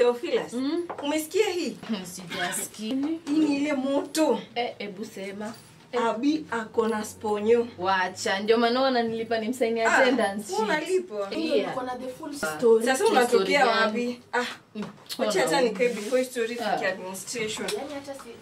Theophilus, umesikia hii? Sijasikia. Hii ni ile moto. Eh, ebu sema. Abi ako na sponyo. Wacha, ndio maana wananilipa ni msaini Ah, attendance sheet. unalipwa. Yeah. Uko na the full Ah. story. Sasa Story unatokea gani? wapi? Ah, wacha hata nikae before story Ah. fiki administration. Yaani hata si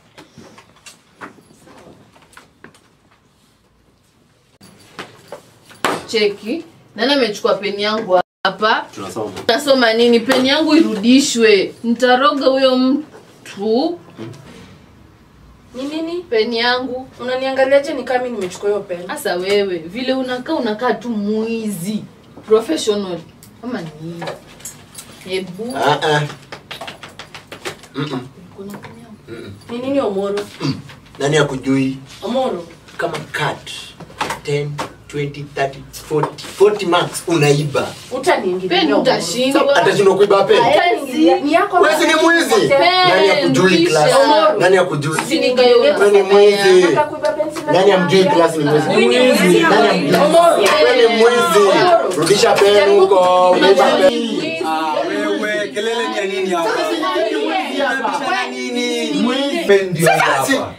Cheki. Nani amechukua peni yangu hapa? tunasoma Nasoma nini? Peni yangu irudishwe. Nitaroga huyo mtu. ni nini? Peni yangu. Unaniangaliaje ni kama mimi nimechukua hiyo pen? Sasa wewe vile unakaa unakaa tu mwizi professional ama nini? Hebu Ah, ah. Mm-mm. kuna peni yangu. Mm-mm. Ni nini Omoro? nani akujui Omoro. kama cut 10 20 30 40 40 marks unaiba Utaniingilia. Peni Omoro. utashindwa. atashindwa kuiba peni Utaniingilia. Ni yako Wewe si ni mwizi nani akujui Rudisha. class nani akujui Si nikae Wewe ni mwizi Nataka kuiba pensi na nani amjui class ni mwizi Huyu ni mwizi ama nani amjui Omoro. wewe ni mwizi rudisha peni huko umeiba peni Ah, wewe kelele ni ya nini hapa? Unabishana nini? Peni ndio Sasa, hapa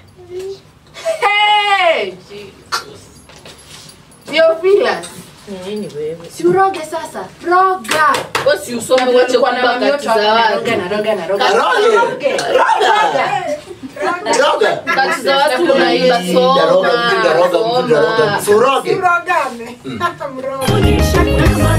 Hey! Theophilus. Nini wewe? Si uroge sasa. Roga. Wewe si usome wache Nilikuwa na kuiba mamioto kati hapa, za naroga, watu. naroga, naroga. Roge. Roge. Roga. Roga. Kati za watu unaiba Daroga, mtu daroga, mtu daroga. soma. Suroge. Urogame. Onyesha kama